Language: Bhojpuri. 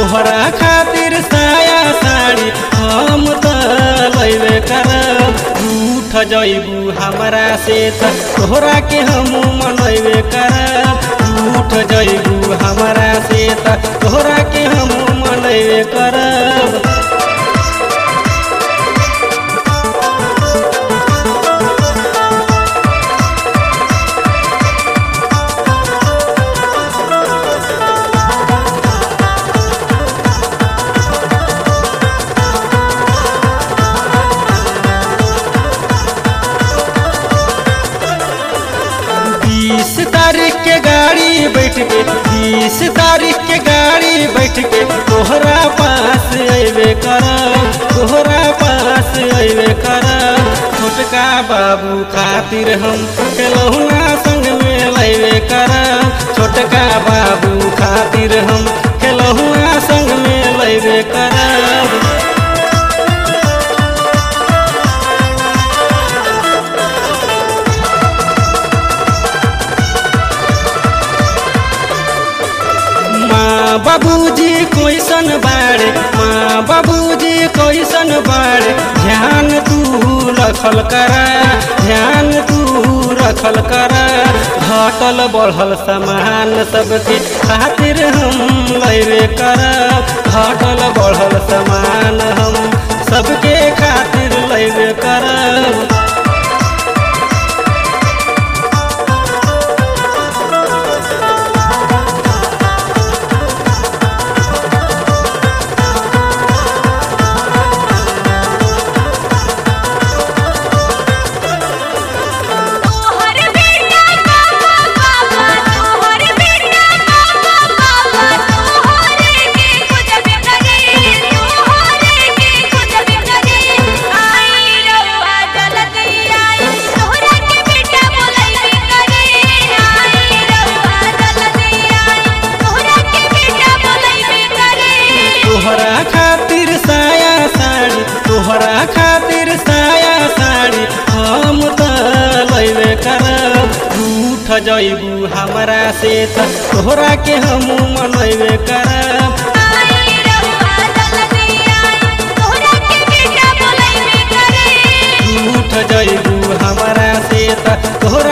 तोहरा खातिर साया साड़ी हम त लैबे करब रूठ जैबू हमरा से त तोहरा के हम मनैबे करब रूठ जैबू हमरा से त तोहरा के हम मनैबे करब बीस तारीख के गाड़ी बैठ के बीस तारीख के गाड़ी बैठ के तोहरा पास अबे करब तोहरा पास अबे करब छोटका बाबू खातिर हम खेलौना संग में लेबे करब छोटका बाबू खातिर हम खेलौना संग में लेबे करब माँ बाबूजी कैसन बाड़े माँ बाबूजी कैसन बाड़े ध्यान तू रखल करा ध्यान तू रखल करा घटल बढ़ल सामान सबके खातिर हम लेबे करब घटल बढ़ल सामान हम सबके खातिर लेबे करब तोहर बेटा बाबा बाबा तोहर बेटा बाबा बाबा तोहरे के कुछ भी करे तोहरे के कुछ भी करे आई रउआ जल्दी आई तोहरा के बेटा बोलैबे करे आई रउआ जल्दी आई तोहरा के बेटा बोलैबे करे तोहरा खातिर साया साड़ी तोहरा खातिर साया साड़ी हम त लैबे करब रूठ जैबू हमरा से त तोहरा के हम मनैबे करब आई रउआ जल्दी आई तोहरा के बेटा बोलैबे करे रूठ जैबू हमरा से त तोहरा